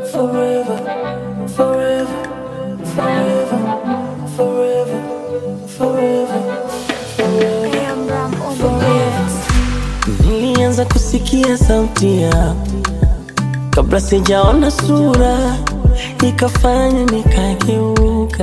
forever, forever, forever, forever, forever, forever. Nilianza kusikia sauti yako kabla sijaona sura, ikafanya nikageuka,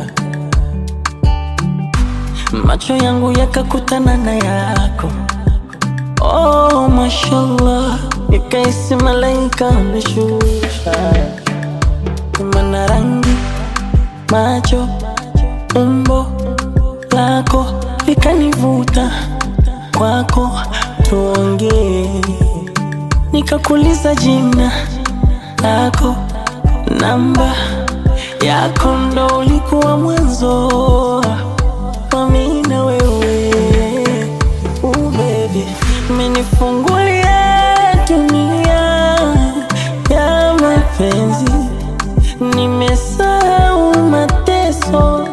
macho yangu yakakutana na yako. Oh, mashallah, nikaisi malaika ameshusha, mana rangi, macho, umbo lako likanivuta kwako, tuongee nikakuliza jina lako, namba yako, ndo ulikuwa mwanzo wa mimi na wewe. Uh, baby, umenifungulia dunia ya mapenzi, nimesahau mateso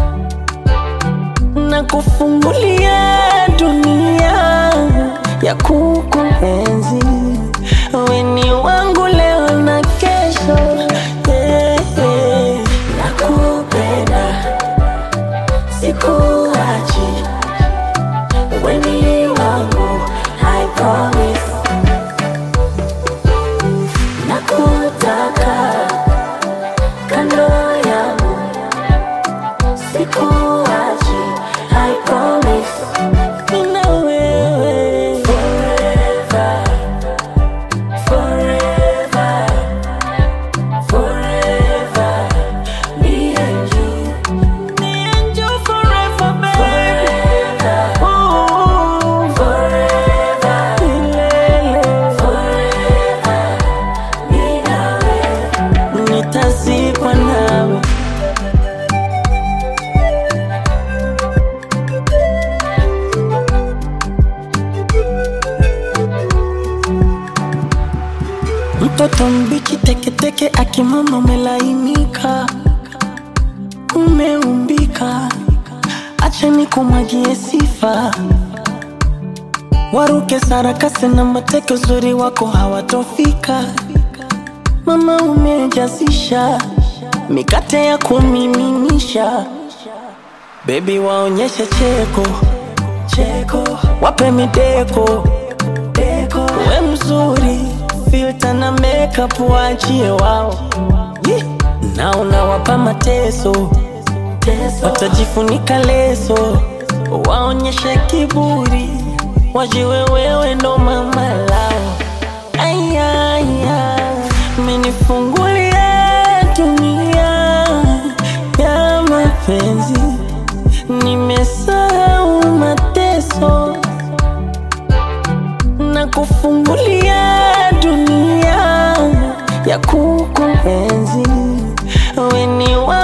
na kufungulia dunia ya kukuenzi. Wewe ni wangu leo na kesho, yeah, yeah. Nakupenda, sikuachi, wewe ni wangu, I promise. Nakutaka kando yangu, sikuachi, I promise. Mimi na wewe forever, forever, forever. Me and you, me and you forever, baby. Ooh, forever, milele. Forever, mimi na wewe. Nitazikwa nawe Mtoto mbichi teketeke akimama umelainika, umeumbika, acha nikumwagie sifa. Waruke sarakasi na mateke, uzuri wako hawatofika. Mama umejazisha mikate ya kumiminisha, bebi waonyeshe cheko cheko, wape mideko deko, we mzuri filter na makeup waachie wao Yee. na unawapa mateso watajifunika leso waonyeshe kiburi wajiwe wewe ndo mama lao ayaya menifungulia dunia ya mapenzi nimesahau mateso na kufungulia dunia ya kukuenzi. Wewe ni wa